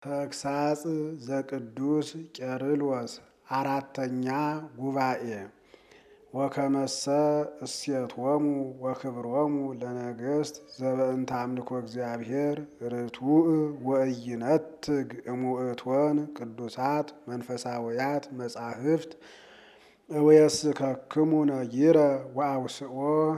ተግሳጽ ዘቅዱስ ቄርሎስ አራተኛ ጉባኤ ወከመሰ እሴቶሙ ወክብሮሙ ለነገሥት ዘበእንተ አምልኮ እግዚአብሔር ርቱዕ ወኢይነትግ እሙእቶን ቅዱሳት መንፈሳውያት መጻሕፍት እወየስከክሙ ነጊረ ወአውስኦ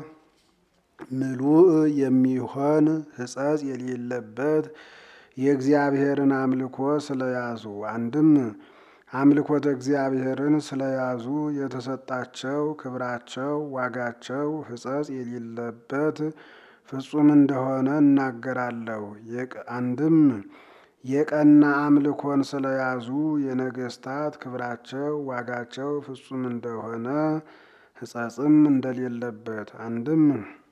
ምሉእ የሚሆን ሕጸጽ የሌለበት የእግዚአብሔርን አምልኮ ስለያዙ አንድም አምልኮተ እግዚአብሔርን ስለያዙ የተሰጣቸው ክብራቸው ዋጋቸው ሕጸጽ የሌለበት ፍጹም እንደሆነ እናገራለሁ። አንድም የቀና አምልኮን ስለያዙ የነገሥታት ክብራቸው ዋጋቸው ፍጹም እንደሆነ ሕጸጽም እንደሌለበት አንድም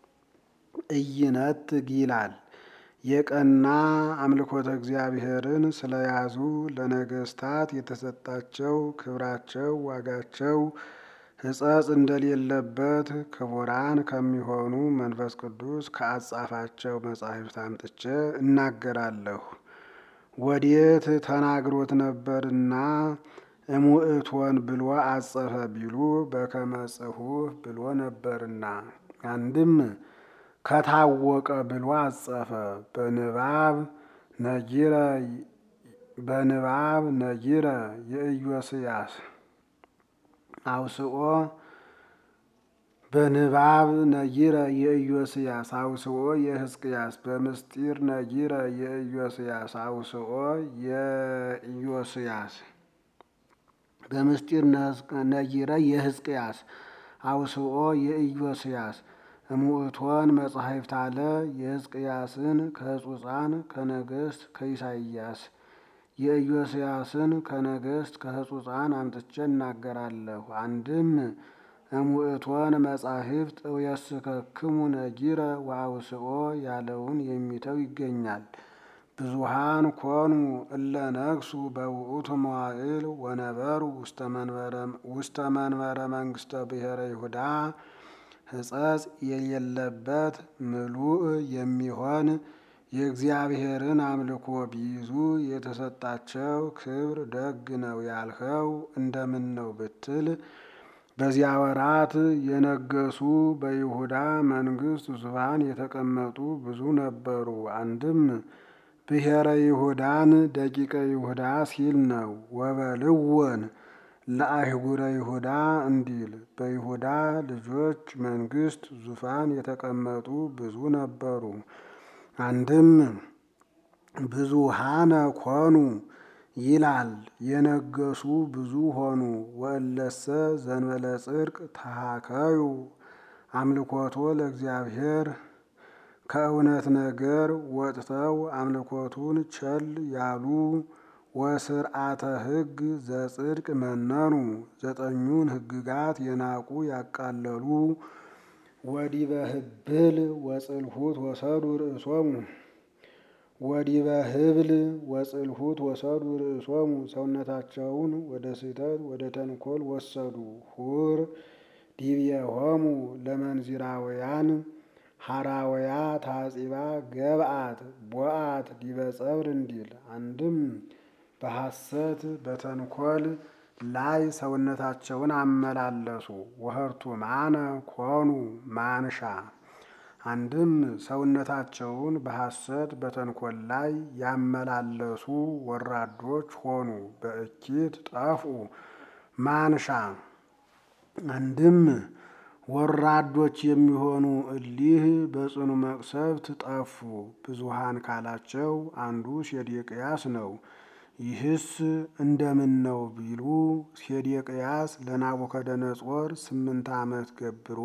ኢይነትግ ይላል። የቀና አምልኮተ እግዚአብሔርን ስለያዙ ለነገሥታት የተሰጣቸው ክብራቸው ዋጋቸው ሕጸጽ እንደሌለበት ክቡራን ከሚሆኑ መንፈስ ቅዱስ ከአጻፋቸው መጻሕፍት አምጥቼ እናገራለሁ። ወዴት ተናግሮት ነበርና እሙእቶን ብሎ አጸፈ ቢሉ በከመ ጽሑፍ ብሎ ነበርና አንድም ከታወቀ ብሎ አጸፈ። በንባብ ነጊረ በንባብ ነጊረ የኢዮስያስ አውስኦ በንባብ ነጊረ የኢዮስያስ አውስኦ የሕዝቅያስ በምስጢር ነጊረ የኢዮስያስ አውስኦ የኢዮስያስ በምስጢር ነጊረ የሕዝቅያስ አውስኦ የኢዮስያስ እሙእቶን መጻሕፍት አለ የሕዝቅያስን ከሕጹፃን ከነገሥት ከኢሳይያስ የኢዮስያስን ከነገሥት ከሕጹፃን አምጥቼ እናገራለሁ። አንድም እሙእቶን መጻሕፍት እውየስከክሙ ነጊረ ወአውስኦ ያለውን የሚተው ይገኛል። ብዙሃን ኮኑ እለ ነግሡ በውእቱ መዋዕል ወነበሩ ውስተ መንበረ መንግሥተ ብሔረ ይሁዳ ሕጸጽ የሌለበት ምሉእ የሚሆን የእግዚአብሔርን አምልኮ ቢይዙ የተሰጣቸው ክብር ደግ ነው ያልኸው እንደምን ነው ብትል፣ በዚያ ወራት የነገሱ በይሁዳ መንግሥት ዙፋን የተቀመጡ ብዙ ነበሩ። አንድም ብሔረ ይሁዳን ደቂቀ ይሁዳ ሲል ነው። ወበልወን ለአህጉረ ይሁዳ እንዲል በይሁዳ ልጆች መንግሥት ዙፋን የተቀመጡ ብዙ ነበሩ። አንድም ብዙሃነ ኮኑ ይላል የነገሱ ብዙ ሆኑ። ወእለሰ ዘንበለ ጽድቅ ተሃከዩ አምልኮቶ ለእግዚአብሔር ከእውነት ነገር ወጥተው አምልኮቱን ቸል ያሉ ወስርዓተ ሕግ ዘጽድቅ መነኑ ዘጠኙን ሕግጋት የናቁ ያቃለሉ ወዲበ ህብል ወጽልሁት ወሰዱ ርእሶሙ ወዲበ ህብል ወጽልሁት ወሰዱ ርእሶሙ ሰውነታቸውን ወደ ስህተት ወደ ተንኮል ወሰዱ። ሁር ዲብየሆሙ ለመንዚራውያን ሐራውያ ታጺባ ገብአት ቦአት ዲበ ጸብር እንዲል አንድም በሐሰት በተንኮል ላይ ሰውነታቸውን አመላለሱ። ወህርቱ ማነ ኮኑ ማንሻ አንድም ሰውነታቸውን በሐሰት በተንኮል ላይ ያመላለሱ ወራዶች ሆኑ። በእኪት ጠፉ ማንሻ አንድም ወራዶች የሚሆኑ እሊህ በጽኑ መቅሰፍት ጠፉ። ብዙሃን ካላቸው አንዱ ሴዴቅያስ ነው። ይህስ እንደምን ነው ቢሉ ሴዴቅያስ ለናቡከደነጾር ስምንት ዓመት ገብሮ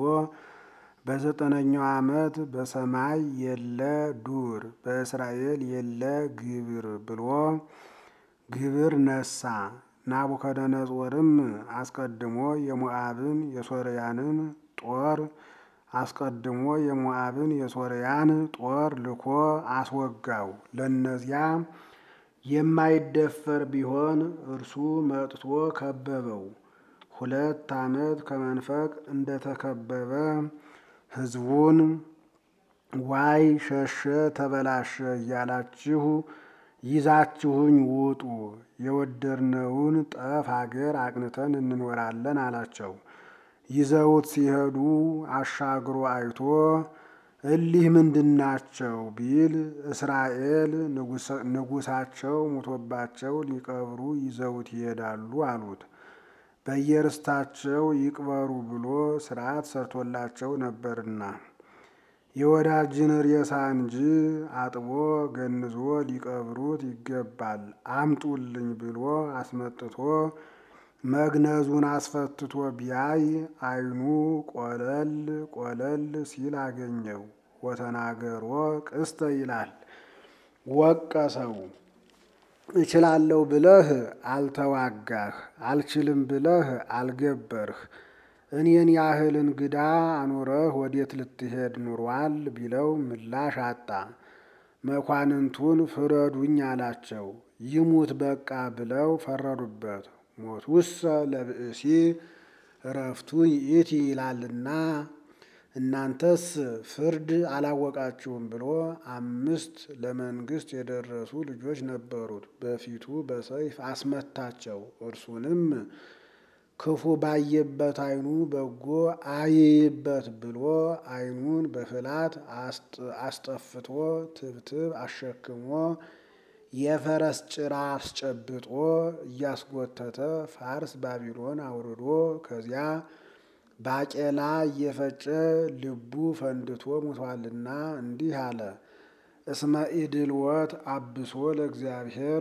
በዘጠነኛው ዓመት በሰማይ የለ ዱር በእስራኤል የለ ግብር ብሎ ግብር ነሳ። ናቡከደነጾርም አስቀድሞ የሞዓብን የሶርያንን ጦር አስቀድሞ የሞዓብን የሶርያን ጦር ልኮ አስወጋው። ለእነዚያ የማይደፈር ቢሆን እርሱ መጥቶ ከበበው። ሁለት ዓመት ከመንፈቅ እንደተከበበ ሕዝቡን ዋይ ሸሸ ተበላሸ እያላችሁ ይዛችሁኝ ውጡ፣ የወደድነውን ጠፍ አገር አቅንተን እንኖራለን አላቸው። ይዘውት ሲሄዱ አሻግሮ አይቶ እሊህ ምንድናቸው ቢል እስራኤል ንጉሳቸው ሙቶባቸው ሊቀብሩ ይዘውት ይሄዳሉ አሉት። በየርስታቸው ይቅበሩ ብሎ ሥርዓት ሰርቶላቸው ነበርና የወዳጅን ሬሳ እንጂ አጥቦ ገንዞ ሊቀብሩት ይገባል አምጡልኝ ብሎ አስመጥቶ መግነዙን አስፈትቶ ቢያይ ዓይኑ ቆለል ቆለል ሲል አገኘው። ወተናገሮ ቅስተ ይላል ወቀሰው። እችላለሁ ብለህ አልተዋጋህ፣ አልችልም ብለህ አልገበርህ፣ እኔን ያህል እንግዳ አኑረህ ወዴት ልትሄድ ኑሯል ቢለው ምላሽ አጣ። መኳንንቱን ፍረዱኝ አላቸው። ይሙት በቃ ብለው ፈረዱበት። ሞት ውሰ ለብእሲ እረፍቱ ይእቲ ይላልና እናንተስ ፍርድ አላወቃችሁም ብሎ አምስት ለመንግስት የደረሱ ልጆች ነበሩት። በፊቱ በሰይፍ አስመታቸው። እርሱንም ክፉ ባየበት ዓይኑ በጎ አይይበት ብሎ ዓይኑን በፍላት አስጠፍቶ ትብትብ አሸክሞ የፈረስ ጭራ አስጨብጦ እያስጎተተ ፋርስ ባቢሎን አውርዶ ከዚያ ባቄላ እየፈጨ ልቡ ፈንድቶ ሙቷልና እንዲህ አለ። እስመ ኢድልወት አብሶ ለእግዚአብሔር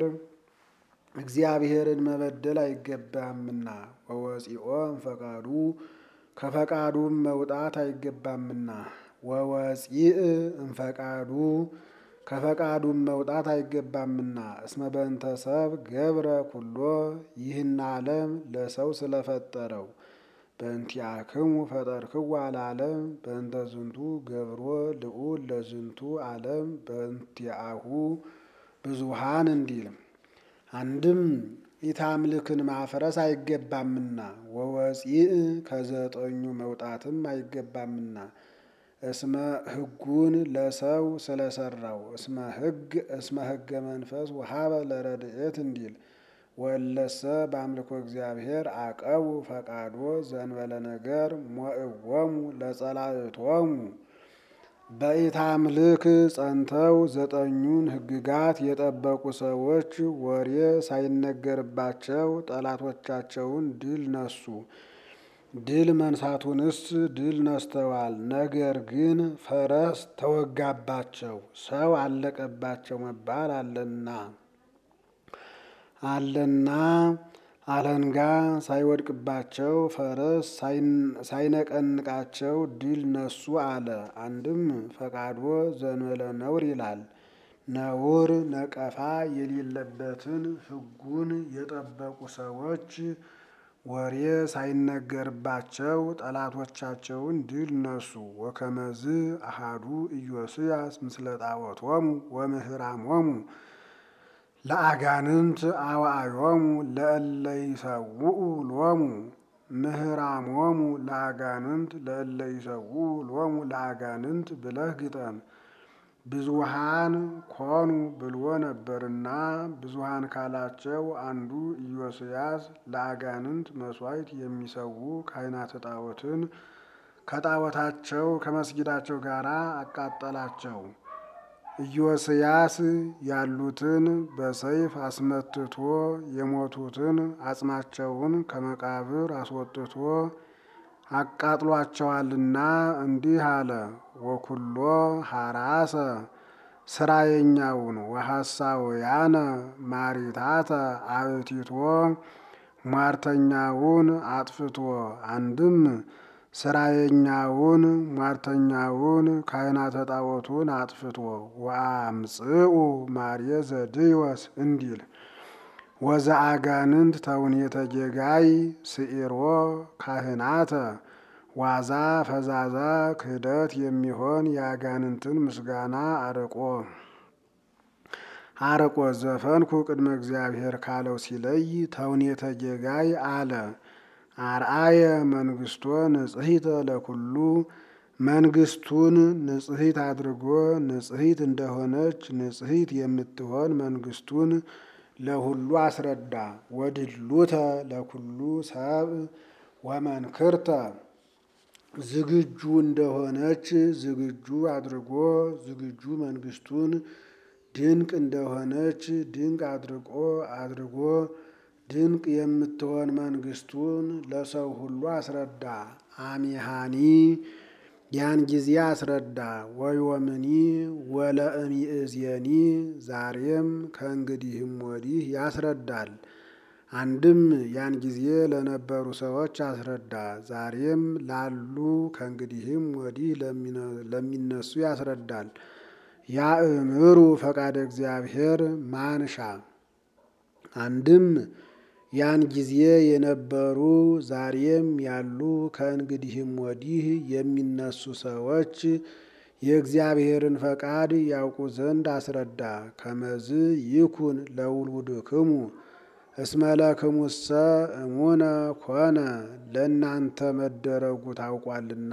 እግዚአብሔርን መበደል አይገባምና ወወፂኦ እምፈቃዱ ከፈቃዱም መውጣት አይገባምና ወወፂእ እምፈቃዱ ከፈቃዱም መውጣት አይገባምና እስመ በእንተ ሰብ ገብረ ኩሎ ይህን ዓለም ለሰው ስለፈጠረው በእንቲአክሙ ፈጠርክዋ ለዓለም በእንተ ዝንቱ ገብሮ ልዑል ለዝንቱ ዓለም በእንቲአሁ ብዙሃን እንዲል አንድም ኢታምልክን ማፍረስ አይገባምና ወወፂእ ከዘጠኙ መውጣትም አይገባምና እስመ ሕጉን ለሰው ስለሰራው እስመ ሕግ እስመ ሕገ መንፈስ ወሀበ ለረድኤት እንዲል ወለሰ በአምልኮ እግዚአብሔር አቀቡ ፈቃዶ ዘንበለ ነገር ሞእዎሙ ለጸላእቶሙ በኢታምልክ ጸንተው ዘጠኙን ሕግጋት የጠበቁ ሰዎች ወሬ ሳይነገርባቸው ጠላቶቻቸውን ድል ነሱ። ድል መንሳቱንስ ድል ነስተዋል። ነገር ግን ፈረስ ተወጋባቸው፣ ሰው አለቀባቸው መባል አለና አለና አለንጋ ሳይወድቅባቸው ፈረስ ሳይነቀንቃቸው ድል ነሱ አለ። አንድም ፈቃዶ ዘንበለ ነውር ይላል። ነውር ነቀፋ የሌለበትን ሕጉን የጠበቁ ሰዎች ወሬ ሳይነገርባቸው ጠላቶቻቸውን ድል ነሱ። ወከመዝ አሃዱ ኢዮስያስ ምስለ ጣዖቶሙ ወምህራሞሙ ለአጋንንት አዋዮሙ ለእለ ይሰውኡ ሎሙ ምህራሞሙ ለአጋንንት ለእለ ይሰውኡ ሎሙ ለአጋንንት ብለህ ግጠም። ብዙሃን ኮኑ ብሎ ነበርና ብዙሃን ካላቸው አንዱ ኢዮስያስ ለአጋንንት መሥዋዕት የሚሰዉ ካህናተ ጣዖትን ከጣዖታቸው ከመስጊዳቸው ጋር አቃጠላቸው። ኢዮስያስ ያሉትን በሰይፍ አስመትቶ የሞቱትን አጽማቸውን ከመቃብር አስወጥቶ አቃጥሏቸዋልና እንዲህ አለ። ወኩሎ ሐራሰ ስራየኛውን ወሐሳውያነ ማሪታተ አብቲቶ ሟርተኛውን አጥፍቶ አንድም ስራየኛውን ሟርተኛውን ካህናተ ጣዖቱን አጥፍቶ ወአምጽኡ ማርየ ዘድዮስ እንዲል ወዘ አጋንንት ተውኔተ ጌጋይ ስዒሮ ካህናተ ዋዛ ፈዛዛ ክህደት የሚሆን የአጋንንትን ምስጋና አርቆ አርቆ ዘፈንኩ ቅድመ እግዚአብሔር ካለው ሲለይ ተውኔተ ጌጋይ አለ። አርአየ መንግስቶ ንጽሕተ ለኩሉ መንግስቱን ንጽሕት አድርጎ ንጽሕት እንደሆነች ንጽሕት የምትሆን መንግስቱን ለሁሉ አስረዳ። ወድሉተ ለኩሉ ሰብ ወመንክርተ ዝግጁ እንደሆነች ዝግጁ አድርጎ ዝግጁ መንግስቱን ድንቅ እንደሆነች ድንቅ አድርጎ አድርጎ ድንቅ የምትሆን መንግስቱን ለሰው ሁሉ አስረዳ። አሚሃኒ ያን ጊዜ አስረዳ። ወዮምኒ ወለእሚእዜኒ ዛሬም ከእንግዲህም ወዲህ ያስረዳል። አንድም ያን ጊዜ ለነበሩ ሰዎች አስረዳ። ዛሬም ላሉ ከእንግዲህም ወዲህ ለሚነሱ ያስረዳል። ያእምሩ ፈቃደ እግዚአብሔር ማንሻ አንድም ያን ጊዜ የነበሩ ዛሬም ያሉ ከእንግዲህም ወዲህ የሚነሱ ሰዎች የእግዚአብሔርን ፈቃድ ያውቁ ዘንድ አስረዳ። ከመዝ ይኩን ለውሉድክሙ እስመ ለክሙሰ እሙነ ኮነ ለእናንተ መደረጉ ታውቋልና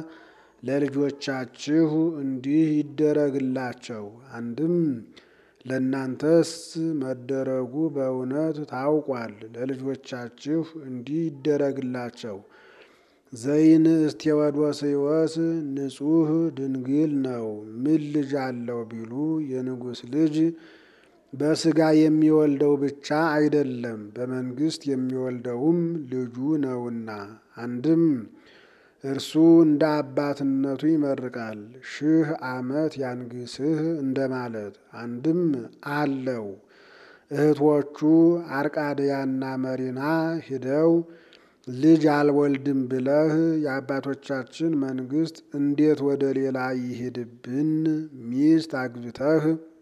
ለልጆቻችሁ እንዲህ ይደረግላቸው። አንድም ለእናንተስ መደረጉ በእውነት ታውቋል፣ ለልጆቻችሁ እንዲህ ይደረግላቸው። ዘይንእስት ቴዎዶስዮስ ንጹሕ ድንግል ነው። ምን ልጅ አለው ቢሉ የንጉሥ ልጅ በሥጋ የሚወልደው ብቻ አይደለም፣ በመንግሥት የሚወልደውም ልጁ ነውና። አንድም እርሱ እንደ አባትነቱ ይመርቃል፣ ሺህ ዓመት ያንግስህ እንደማለት። አንድም አለው እህቶቹ አርቃድያና መሪና ሂደው ልጅ አልወልድም ብለህ የአባቶቻችን መንግሥት እንዴት ወደ ሌላ ይሄድብን? ሚስት አግብተህ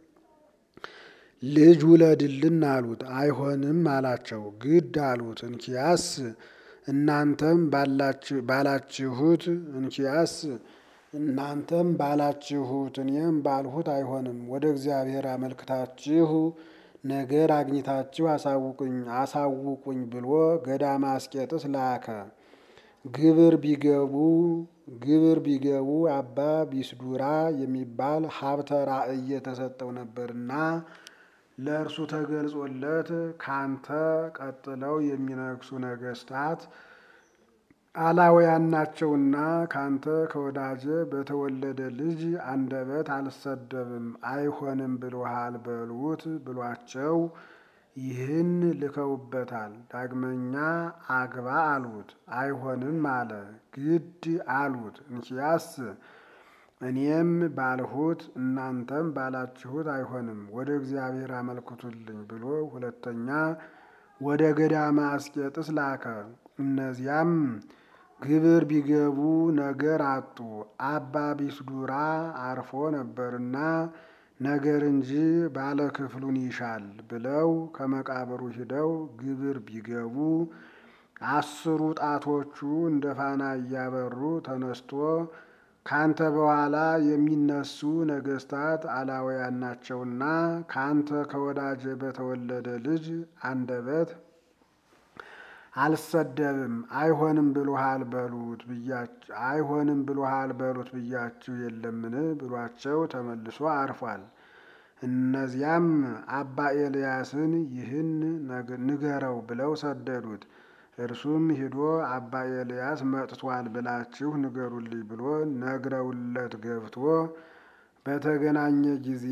ልጅ ውለድልን አሉት። አይሆንም አላቸው። ግድ አሉት። እንኪያስ እናንተም ባላችሁት እንኪያስ እናንተም ባላችሁት እኔም ባልሁት አይሆንም። ወደ እግዚአብሔር አመልክታችሁ ነገር አግኝታችሁ አሳውቁኝ አሳውቁኝ ብሎ ገዳመ አስቄጥስ ላከ። ግብር ቢገቡ ግብር ቢገቡ አባ ቢስዱራ የሚባል ሀብተ ራእይ የተሰጠው ነበርና ለእርሱ ተገልጾለት ካንተ ቀጥለው የሚነግሱ ነገስታት አላውያን ናቸውና ካንተ ከወዳጀ በተወለደ ልጅ አንደበት አልሰደብም አይሆንም ብሎሃል በሉት ብሏቸው ይህን ልከውበታል። ዳግመኛ አግባ አሉት። አይሆንም አለ። ግድ አሉት። እንኪያስ እኔም ባልሁት እናንተም ባላችሁት አይሆንም፣ ወደ እግዚአብሔር አመልክቱልኝ ብሎ ሁለተኛ ወደ ገዳመ አስቄጥስ ላከ። እነዚያም ግብር ቢገቡ ነገር አጡ። አባ ቢስዱራ አርፎ ነበርና ነገር እንጂ ባለ ክፍሉን ይሻል ብለው ከመቃብሩ ሂደው ግብር ቢገቡ አስሩ ጣቶቹ እንደ ፋና እያበሩ ተነስቶ ካንተ በኋላ የሚነሱ ነገስታት አላውያን ናቸውና ካንተ ከወዳጀ በተወለደ ልጅ አንደበት አልሰደብም አይሆንም ብሎሃል በሉት ብያችሁ አይሆንም ብሎሃል በሉት ብያችሁ የለምን ብሏቸው ተመልሶ አርፏል። እነዚያም አባ ኤልያስን ይህን ንገረው ብለው ሰደዱት። እርሱም ሂዶ አባ ኤልያስ መጥቷል ብላችሁ ንገሩልኝ ብሎ ነግረውለት ገብቶ በተገናኘ ጊዜ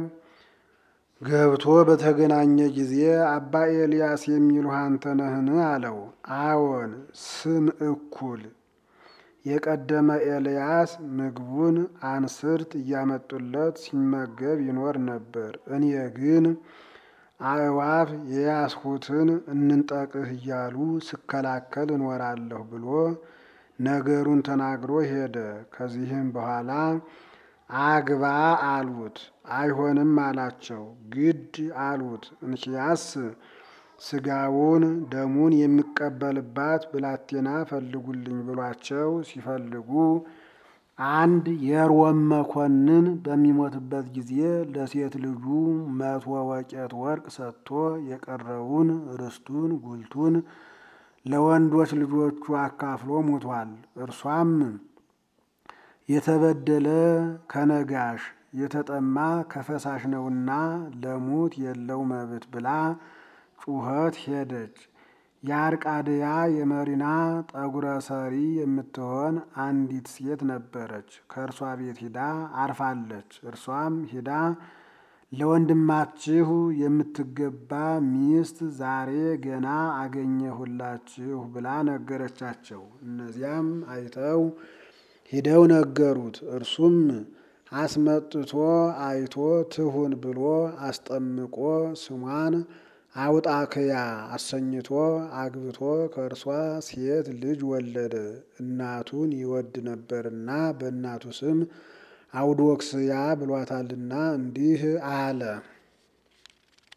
ገብቶ በተገናኘ ጊዜ አባ ኤልያስ የሚሉህ አንተ ነህን? አለው። አዎን፣ ስም እኩል የቀደመ ኤልያስ ምግቡን አንስርት እያመጡለት ሲመገብ ይኖር ነበር። እኔ ግን አእዋፍ የያዝሁትን እንንጠቅህ እያሉ ስከላከል እኖራለሁ ብሎ ነገሩን ተናግሮ ሄደ። ከዚህም በኋላ አግባ አሉት። አይሆንም አላቸው። ግድ አሉት። እንኪያስ ስጋውን ደሙን የሚቀበልባት ብላቴና ፈልጉልኝ ብሏቸው ሲፈልጉ አንድ የሮም መኮንን በሚሞትበት ጊዜ ለሴት ልጁ መቶ ወቄት ወርቅ ሰጥቶ የቀረውን ርስቱን ጉልቱን ለወንዶች ልጆቹ አካፍሎ ሙቷል። እርሷም የተበደለ ከነጋሽ የተጠማ ከፈሳሽ ነውና ለሙት የለው መብት ብላ ጩኸት ሄደች። የአርቃድያ የመሪና ጠጉረ ሰሪ የምትሆን አንዲት ሴት ነበረች። ከእርሷ ቤት ሂዳ አርፋለች። እርሷም ሂዳ ለወንድማችሁ የምትገባ ሚስት ዛሬ ገና አገኘሁላችሁ ብላ ነገረቻቸው። እነዚያም አይተው ሂደው ነገሩት። እርሱም አስመጥቶ አይቶ ትሁን ብሎ አስጠምቆ ስሟን አውጣክያ አሰኝቶ አግብቶ ከእርሷ ሴት ልጅ ወለደ። እናቱን ይወድ ነበርና በእናቱ ስም አውዶክስያ ብሏታልና እንዲህ አለ።